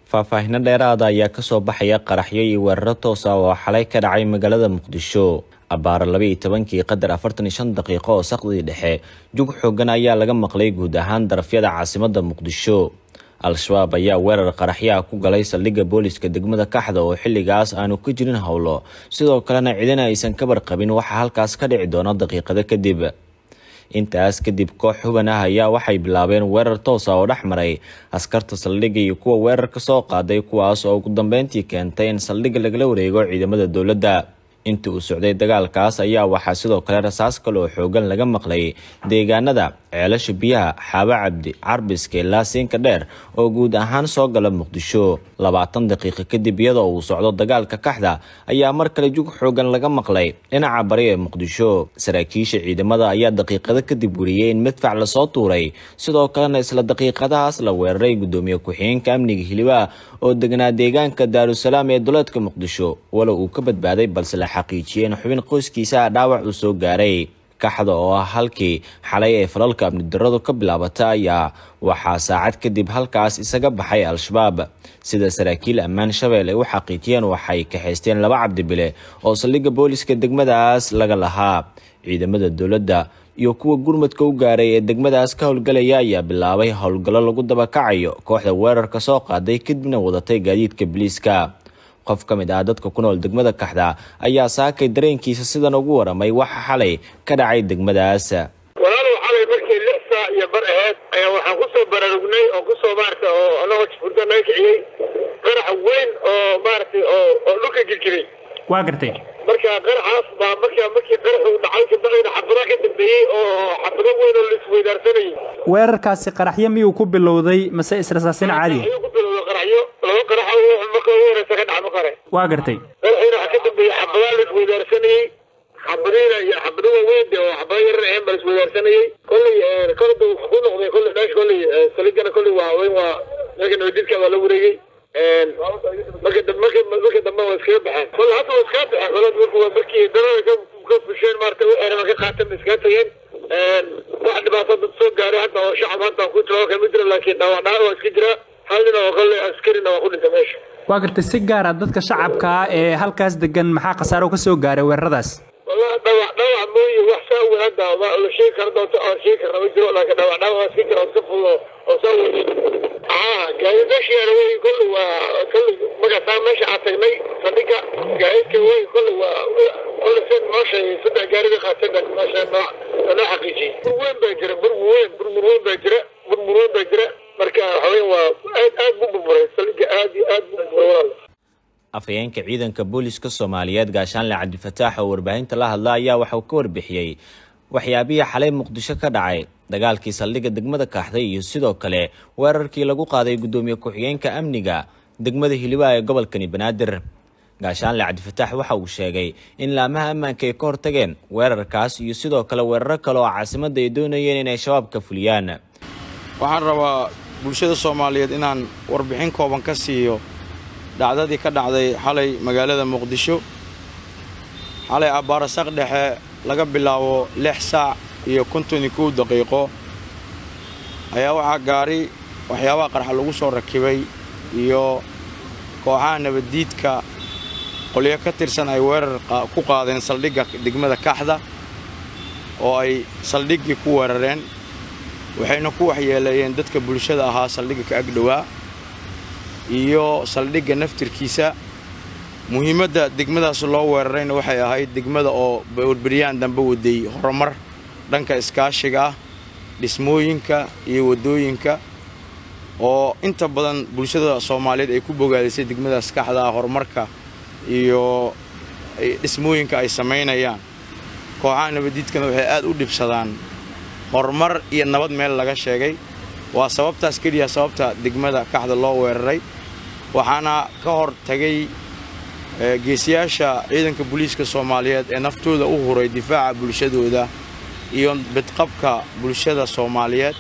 faahfaahino dheeraada ayaa kasoo baxaya qaraxyo iyo weeraro toosa oo xalay ka dhacay magaalada muqdisho abbaaro labaiyo tobankii qadar afartan iyo shan daqiiqo oo saqdii dhexe jug xoogan ayaa laga maqlay guud ahaan darafyada caasimada muqdisho al-shabaab ayaa weerar qaraxyaha ku galay saldhigga booliska degmada kaxda oo xilligaas aanu ka jirin howlo sidoo kalena cidina aysan ka barqabin waxaa halkaas ka dhici doona daqiiqado kadib intaas kadib koox huban ah ayaa waxay bilaabeen weerar toosa oo dhex maray askarta saldhigga iyo kuwa weerar ka soo qaaday kuwaas oo ugu dambeyntii keentay in saldhigga lagala wareego ciidamada dowladda intii uu socday dagaalkaas ayaa waxaa sidoo kale rasaas kale oo xoogan laga maqlay deegaanada ceelasha biyaha xaabo cabdi carbiska ilaa siinka dheer oo guud ahaan soo gala muqdisho labaatan daqiiqo kadib iyadoo uu socdo dagaalka kaxda ayaa mar kale jug xoogan laga maqlay dhinaca bari ee muqdisho saraakiisha ciidamada ayaa daqiiqado kadib weriyey in midfac lasoo tuuray sidoo kalena isla daqiiqadahaas la weeraray gudoomiye ku-xigeenka amniga hilibaha oo deganaa deegaanka daarusalaam ee duleedka muqdisho walow uu ka badbaaday balse la xaqiijiyey in xubin qoyskiisa dhaawac uu soo gaaray kaxda oo ah halkii xalay ee falalka amnidaradu ka bilaabata ayaa waxaa saacad kadib halkaas isaga baxay al-shabaab sida saraakiil ammaan shabeel ay u xaqiijiyeen waxay kaxaysteen laba cabdibile oo saldhigga booliska degmadaas laga lahaa ciidamada dowladda iyo kuwa gurmadka u gaaray ee degmadaas ka howlgalaya ayaa bilaabay howlgallo lagu dabakacayo kooxda weerarka soo qaaday kadibna wadatay gaadiidka biliiska qof ka mid ah dadka ku nool degmada kaxda ayaa saakay dareenkiisa sidan ugu waramay waxa xalay ka dhacay degmadaas walaalow xalay markii lix saac iyo bar aheyd ayaa waxaan kusoo baraarugnay oo kusoo maaragtay oo anagoo furdo naga kiciyey qarax weyn oo maaragtay oo oo dhulka jirjiray waa gartay marka qaraxaas baa markaa markii qaraxu dhacay kabacdina xabado ka dambeeyey oo xabado weyn oo laisweydaarsanayay weerarkaasi qaraxyo miyuu ku bilowday mase israsaasin caadi ayuu ku bilowday qaraxyo laba qarax oo marka ugu horeysa ka dhaca makare waa gartay qaraxiina waxaa ka dambeeyey xabadaa laisweydaarsanayey xabadiina iyo xabado waaweyn de oo xabado yarar ahayn baa laisweydaarsanayey kolley kolada ku noqday kolley dhash kolley saligana kolley waa weyn waa marka nabadidka waa la wareegay marka dambe marka marka dambe waa iskaga baxeen kolle hadda waa iskaga baxeen kolle marka waa markii darada ka ka fusheen maarata waxayna ka qaateen ba iskaga tageen wax dhibaato dad soo gaaray hadda oo shacab hadda ku jiro kama jiro laakiin dhaawac dhaawac waa iska jira hal nin oo kolle askarina waa ku dhintay meesha waa gartay si gaara dadka shacabka ah ee halkaas degan maxaa khasaaro ka soo gaaray weeraradaas والله dhaawac dhaawac mooye wax saa weyn hadda waa la sheegi kara doonto aan sheegi karna ma jiro laakiin dhaawac dhaawac waa iska jira oo si fudud oo saa weyn aa gaari meeshiyaana wey kolle waa kolle markaasaa meesha aan tagnay saldhigga gaadiidka wey kolle waa kolle seen noo sheegay saddex gaari bay qaateen meesha noo noo xaqiijiyey bur weyn baa jira bur weyn burmur weyn baa jira burmur weyn baa jira marka haween waa aad aad buu burburay saldhigga aad iyo aad buu burburay walaal afhayeenka ciidanka booliska soomaaliyeed gaashaanle cabdifataax oo warbaahinta la hadla ayaa waxauu ka warbixiyey waxyaabihii xalay muqdisho ka dhacay dagaalkii saldhigga degmada kaaxday iyo sidoo kale weerarkii lagu qaaday guddoomiye ku-xigeenka amniga degmada hilibaha ee gobolkani banaadir gaashaanle cabdifataax waxa uu sheegay in laamaha ammaanka ay ka hortageen weerarkaas iyo sidoo kale weeraro kale oo caasimadda ay doonayeen inay shabaabka fuliyaan waxaan rabaa bulshada soomaaliyeed inaan warbixin kooban ka siiyo dhacdadii ka dhacday xalay magaalada muqdisho xalay abbaarasaq dhexe laga bilaabo lix saac iyo konton iyo kow daqiiqo ayaa waxaa gaari waxyaabaha qarxa lagu soo rakibay iyo kooxaha nabaddiidka qolyo ka tirsan ay weerar ku qaadeen saldhigga degmada kaxda oo ay saldhiggii ku weerareen waxayna ku waxyeeleeyeen dadka bulshada ahaa saldhigga ka agdhowaa iyo saldhigga naftirkiisa muhiimadda degmadaas loo weerarayna waxay ahayd degmada oo warberyaan dambe waday horumar dhanka iskaashiga ah dhismooyinka iyo waddooyinka oo inta badan bulshada soomaaliyeed ay ku bogaadisay degmadaas kaxda ah horumarka iyo dhismooyinka ay samaynayaan kooxaha nabaddiidkana waxay aad u dhibsadaan horumar iyo nabad meel laga sheegay waa sababtaas keliya sababta degmada kaxda loo weeraray waxaana ka hor tagay geesiyaasha ciidanka booliiska soomaaliyeed ee naftooda u huray difaaca bulshadooda iyo bidqabka bulshada soomaaliyeed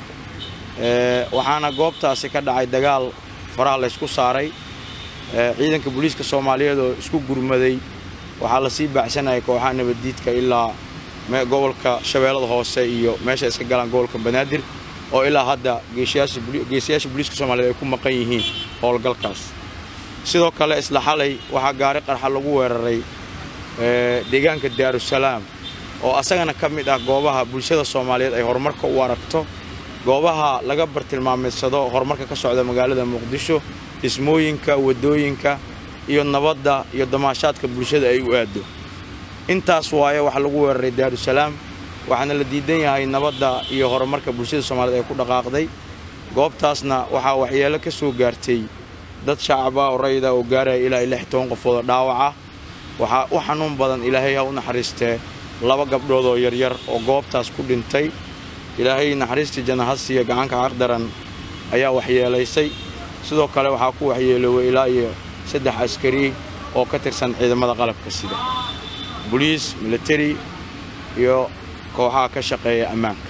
waxaana goobtaasi ka dhacay dagaal faraha laysku saaray ciidanka booliiska soomaaliyeed oo isku gurmaday waxaa lasii baacsanayay kooxaha nabaddiidka ilaa gobolka shabeellada hoose iyo meesha iska galaan gobolka banaadir oo ilaa hadda geesiyaasha booliiska soomaaliyeed ay ku maqan yihiin howlgalkaas sidoo kale isla xalay waxaa gaari qarxa lagu weeraray deegaanka daarusalaam oo asagana ka mid ah goobaha bulshada soomaaliyeed ay horumarka u aragto goobaha laga bartilmaameedsado horumarka ka socda magaalada muqdisho dhismooyinka waddooyinka iyo nabadda iyo damaashaadka bulshada ay u aaddo intaas waaye waxaa lagu weeraray daarusalaam waxaana la diidan yahay nabadda iyo horumarka bulshada soomaaliyeed ay ku dhaqaaqday goobtaasna waxaa waxyeelo ka soo gaartay dad shacaba oo rayida oo gaaraya ilaa lix toban qofoodoo dhaawaca waxaa u xanuun badan ilaahay ha u naxariistee laba gabdhood oo yaryar oo goobtaas ku dhintay ilaahay naxariistii janahadsiiya gacanka caqdaran ayaa waxyeelaysay sidoo kale waxaa ku waxyeelooway ilaa iyo saddex askari oo ka tirsan ciidamada qalabka sida boliis militari iyo kooxaha ka shaqeeya ammaanka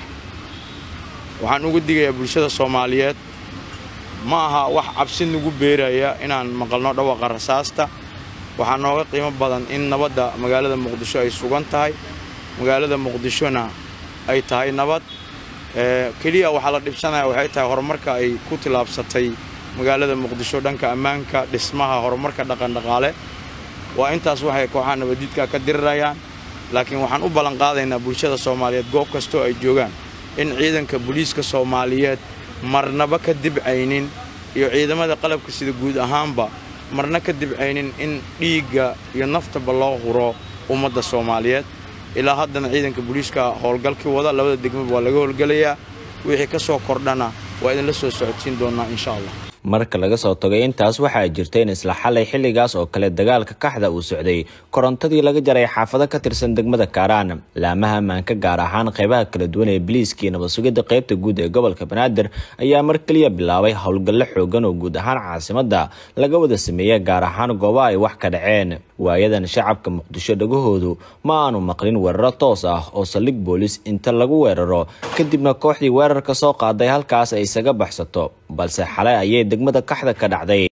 waxaan ugu digayaa bulshada soomaaliyeed ma aha wax cabsi nagu beeraya inaan maqalno dhawaqa rasaasta waxaa nooga qiimo badan in nabadda magaalada muqdisho ay sugan tahay magaalada muqdishona ay tahay nabad keliya waxaa la dhibsanaya waxay tahay horumarka ay ku tillaabsatay magaalada muqdisho dhanka ammaanka dhismaha horumarka dhaqandhaqaale waa intaas waxay kooxaha nabaddiidka ka dirirayaan laakiin waxaan u ballanqaadaynaa bulshada soomaaliyeed goob kastoo ay joogaan in ciidanka booliiska soomaaliyeed marnaba ka dibcaynin iyo ciidamada qalabka sida guud ahaanba marna ka dibcaynin in dhiigga iyo naftaba loo huro ummadda soomaaliyeed ilaa haddana ciidanka booliiska howlgalkii wada labada degmaba waa laga howlgelayaa wixii ka soo kordhana waa idinla soo socodsiin doonnaa insha allah marka laga soo tagay intaas waxaa jirta in isla xalay xilligaas oo kale dagaalka kaxda uu socday korontadii laga jaray xaafado ka tirsan degmada kaaraan laamaha ammaanka gaar ahaan qaybaha kala duwan ee biliiska iyo nabadsugidda qaybta guud ee gobolka banaadir ayaa mar keliya bilaabay howlgallo xoogan oo guud ahaan caasimadda laga wada sameeya gaar ahaan goobaha ay wax ka dhaceen waayadan shacabka muqdisho dhagahoodu ma aanu maqlin weeraro toos ah oo saldhig boolis inta lagu weeraro kadibna kooxdii weerarka soo qaaday halkaas ay isaga baxsato balse xalay ayay degmada kaxda ka dhacday